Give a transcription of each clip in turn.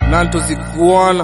nanto zikuona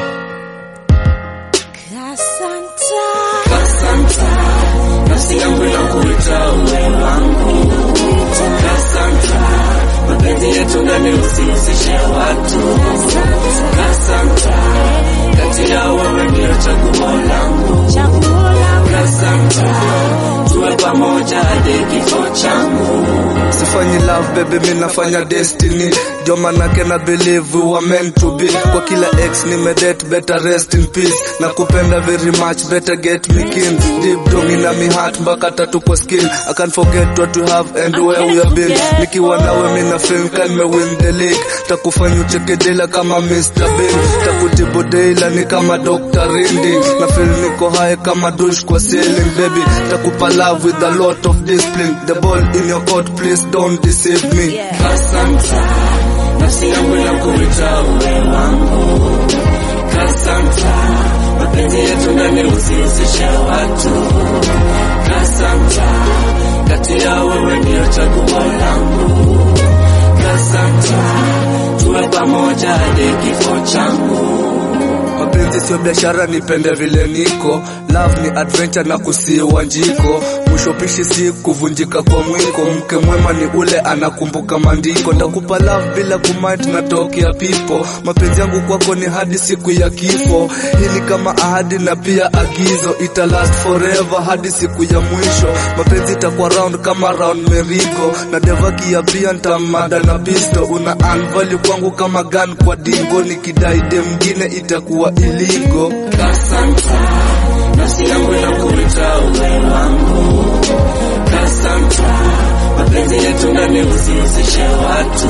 Kasanta. Kasanta, nafsi yangu inakuita uwe wangu. Kasanta, mapenzi yetu ndani usihusishe watu. Kasanta, kati ya wewe ndio chaguo langu. Chaguo langu. Kasanta, tuwe pamoja hadi kifo changu. sifanyi love baby mi nafanya destiny jo manake na believe we were meant to be kwa kila ex nimedate better rest in peace na kupenda very much better get me kin deep down in my heart mpaka tatu kwa skin I can't forget what we have and where we have been nikiwa nawe mi na feel kan me win the league takufanya ucheke dela kama Mr. Bean takutibu deila ni kama Dr. Rindi na feel niko high kama douche kwa ceiling baby takupa love with a lot of discipline the ball in your court please don't deceive me Kasanta, nafsi yangu inakuita uwe wangu. Kasanta, mapenzi yetu ndani usihusishe watu. Kasanta, kati ya wewe ndio chaguo langu. Kasanta, tuwe pamoja hadi kifo changu. mapenzi sio biashara nipende vile niko love ni adventure na kusiwa njiko mwisho pishi si kuvunjika kwa mwiko mke mwema ni ule anakumbuka maandiko ndakupa love bila kumind na tokea pipo mapenzi yangu kwako ni hadi siku ya kifo hii ni kama ahadi na pia agizo ita last forever hadi siku ya mwisho mapenzi itakuwa round kama round merigo na devaki ya pia ntamada na pisto una unvalue kwangu kama gun kwa dingo nikidai de mngine itakuwa iligo Kasanta, nafsi yangu inakuita uwe wangu. Kasanta, mapenzi yetu ndani usihusishe watu.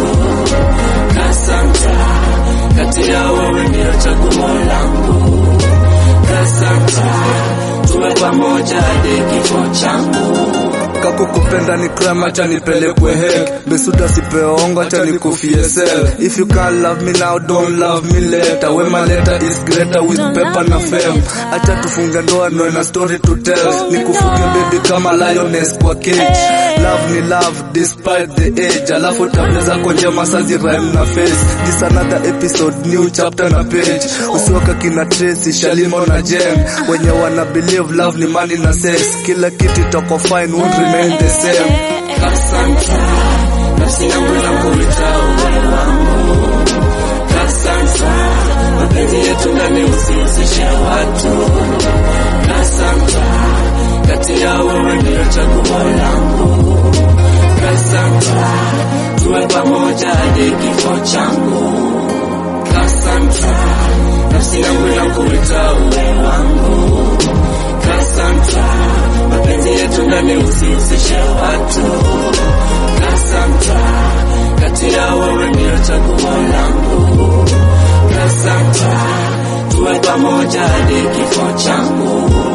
Kasanta, kati ya wewe ndio chaguo langu. Kasanta, tuwe pamoja hadi kifo changu. kako kupenda ni crime acha nipelekwe hek besuda sipeongo acha nikufie sel if you can't love me now don't love me later wema later is greater with paper na fame acha tufunge ndoa no na story to tell nikufuge baby kama lioness kwa cage love ni love despite the age alafu tabia zako njema sazi rhyme na face this another episode new chapter na page usiwaka kina Tracy Shalimo na Jen wenye wana believe love ni money na sex kila kitu itako fine won't remain the same Kasanta, nafsi yangu inakuita uwe wangu. Kasanta, mapenzi yetu ndani usihusishe watu. Kasanta, kati ya wewe ndio chaguo langu. Kasanta, tuwe pamoja hadi kifo changu. Kasanta, nafsi yangu inakuita uwe wangu. Kasanta, mapenzi yetu ndani usihusishe watu. Kasanta, kati ya wewe ndio chaguo langu. Kasanta, tuwe pamoja hadi kifo changu.